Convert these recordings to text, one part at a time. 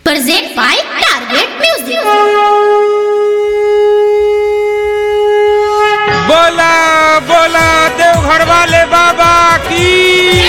Present by Target Music. बोला बोला देवघर वाले बाबा की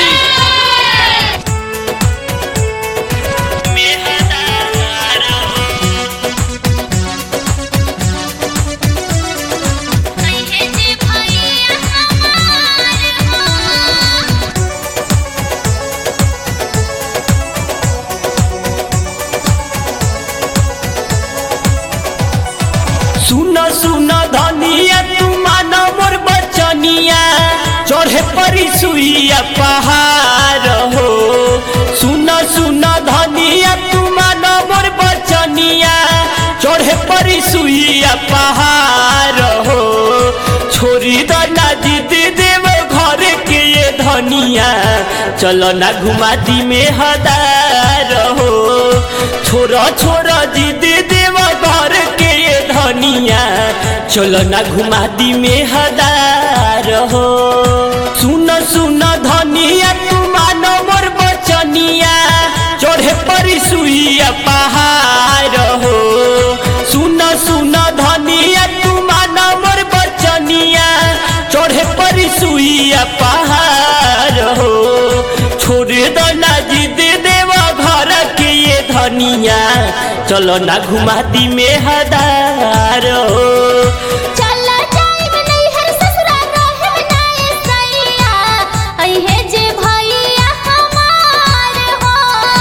सुन सुन धनिया तू मानो मोर बचनिया चढ़े परी सुइया पहाड़ हो सुन सुन धनिया तू मानो मोर बचनिया चढ़े परी सुइया पहाड़ हो छोरी दना जीत देव घर के ये धनिया चलो ना घुमा दी में हदार हो छोरा छोरा जीत देव घर के ये धनिया चलो ना घुमा दी में हदार हो सुन सुन धनिया तू मानो मोर बचनिया चढ़े परी सुइया पहाड़ हो सुन सुन धनिया तू मानो मोर बचनिया चढ़े परी सुइया पहाड़ हो छोड़ दो ना जिद देवा घर के ये धनिया चलो ना घुमा दी में हदार हो चला जाइब नैहर ससुराल रहब नाए सैया, अइहे जे भैया हमार हो।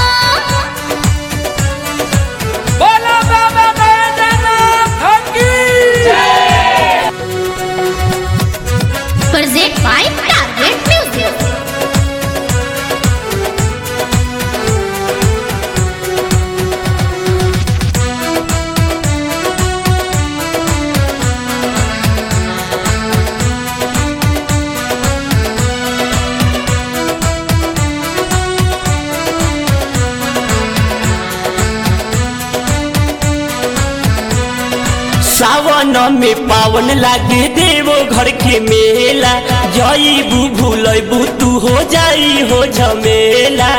बोला बाबा बैद्यनाथ की Present by Target Music. सावन में पावन लागे देवो घर के मेला जईबू भूलबू तू हो जाई हो झमेला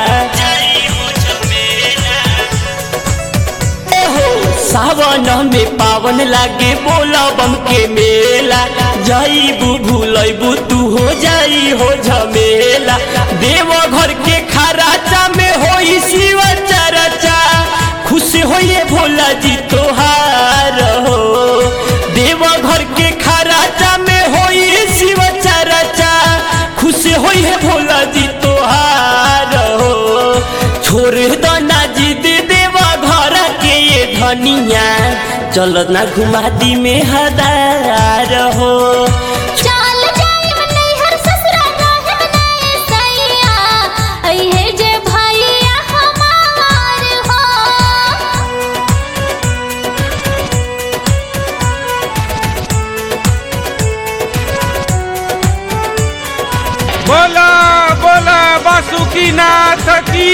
एहो, सावन में पावन लागे बोला बम के मेला जईबू भूलबू तू हो जाई हो झमेला देव घर के खराचा में होई शिव चरचा खुश होइए भोला जी तोहार हो देव घर के खराचा में होई शिव चरचा खुश होइए भोला जी तोहार हो छोड़ दो ना जिद देवा घर के ये धनिया चलो ना घुमा दी में हदार हो चल जाइब नैहर ससुराल रहब नाए सैया, अइहे जे भैया हमार हो। बोला बोला बासुकी नाथ की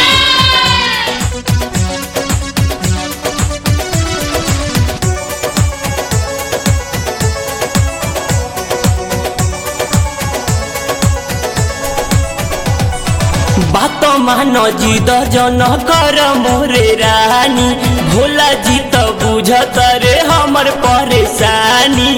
बात मान जिद जन कर मोरे रानी भोला जी तो बुझत रे हमर परेशानी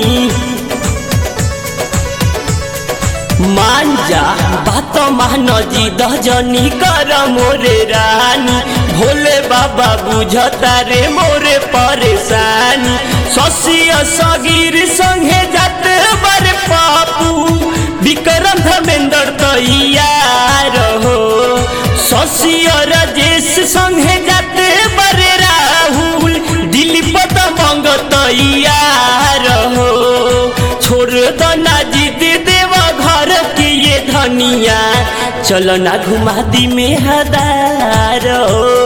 मान जा बात मान जिद जनी कर मोरे रानी भोले बाबा बुझता रे मोरे परेशानी शशिय सगीर संगे जाते बर पापू विक्रम धर्मेंद्र तैयार हो शशिय राजेश संगे जाते बरे राहुल दिलीप दबंग तैयार हो छोड़ दो ना जिद देवा घर के ये धनिया चलो ना घुमा दी में हदार हो